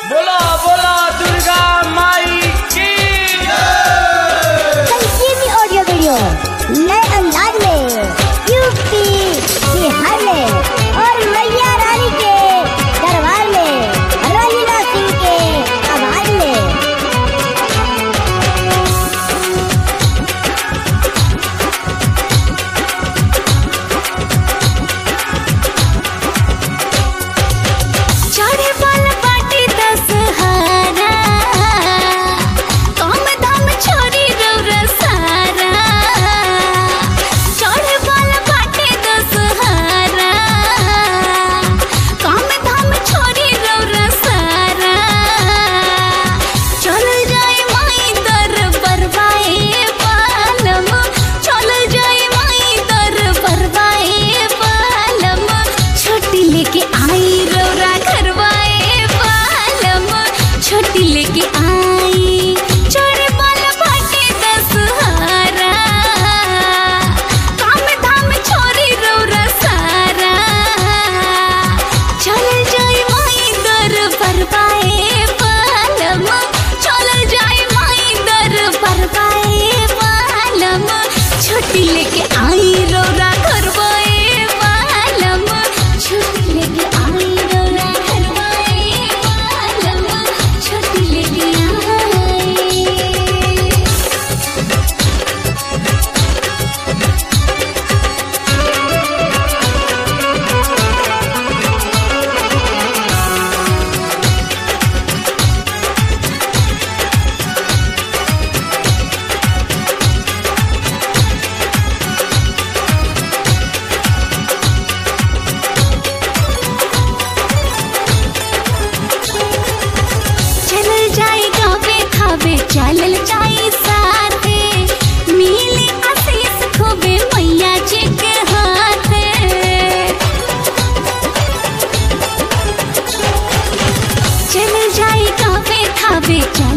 बोला बोला दुर्गा माई की संजीवनी ऑडियो वीडियो नए अंदाज में यूपी बिहार में और मैया रानी के दरबार में रंजना सिंह के आवाज में चढ़े वाला बाटी दशहरा कम दाम छोरी रौरा सारा चढ़े वाला बाटी दशहरा कम दाम छोरी रौरा सारा चल जाए माई दर बरवाए पालम चल जाए माई दर बरवाए पालम छोटी लेके आई रौरा घरवाए पालम छोटी लेके आई चढ़े वाला बाटे दशहरा काम धाम छोरी रौरा सारा चल जाए माई दर बरवाए पालम चल जाए माई दर बरवाए पालम छोटी लेके आई रौरा घरवाए पालम छोटी लेके आई रौरा घरवाए पालम छोटी लेके आई चल जाए गावे खावे चलल जाए साथे मिली आशीष खूबे मैया जी के हाथे चल जाए गावे खावे चल